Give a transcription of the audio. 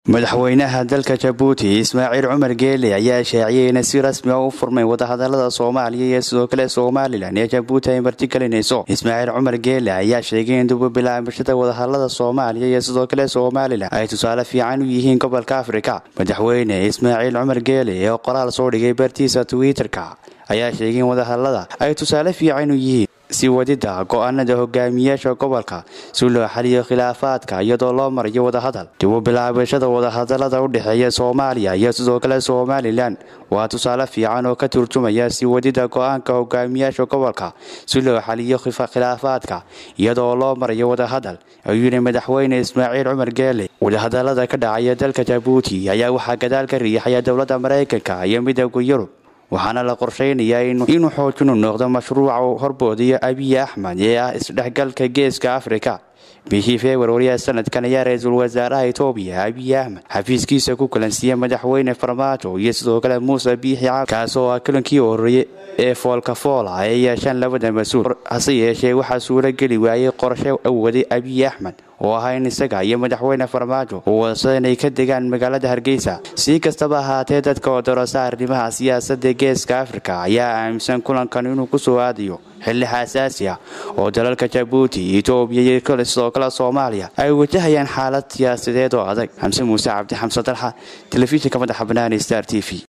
madaxweynaha dalka jabuuti ismaaciil cumar geele ayaa shaaciyay inay si rasmi a u furmeen wadahadalada soomaaliya iyo sidoo kale somalilan ee jabuuti ay martigelinayso ismaaciil cumar geele ayaa sheegay in dububilaabashada wadahadalada soomaaliya iyo sidoo kale somalilan ay tusaale fiican u yihiin gobolka afrika madaxweyne ismaaciil cumar geele oo qoraal soo dhigay bartiisa twitter-ka ayaa sheegay in wadahadalada ay tusaale fiican u yihiin si wadida go-aanada hogaamiyaasha gobolka si loo xaliyo khilaafaadka iyadoo loo marayo wadahadal dib u bilaabashada wadahadalada u dhexeeya soomaaliya iyo sidoo kale somalilan waa tusaale fiican oo ka turjumaya si wadida go-aanka hogaamiyaasha gobolka si loo xaliyo khilaafaadka iyadoo loo marayo wadahadal ayuu yidhi madaxweyne ismaaciil cumar geele wadahadalada ka dhacaya dalka jabuuti ayaa waxaa gadaal ka riixaya dowladda maraykanka iyo midooda yurub waxaana la qorsheynayaa inuu xoojinu noqdo mashruuca horboodiyo abiy axmed ee ah isdhexgalka geeska afrika bishii februariya sanadkan ayaa ra-iisul wasaaraha etoobiya abiy axmed xafiiskiisa ku kulansiiyey madaxweyne farmaajo iyo sidoo kale muuse biixi cab kaas oo ah kulankii horreeyey ee foolka foola ay yeeshaan labada mas-uul hase yeeshee waxaa suuro geli waayey qorshe awaday abiy axmed oo ahaa in isaga iyo madaxweyne farmaajo uu wadasada inay ka degaan magaalada hargeysa si kastaba ahaatee dadka oo darasa arrimaha siyaasadda geeska afrika ayaa aaminsan kulankan inuu ku soo aadayo xilli xasaasi ah oo dalalka jabuuti etoobiya iyo sidoo kale soomaaliya ay wajahayaan xaalad siyaasadeed oo adag xamse muuse cabdi xamse dalxa telefishinka madaxa banaani star t v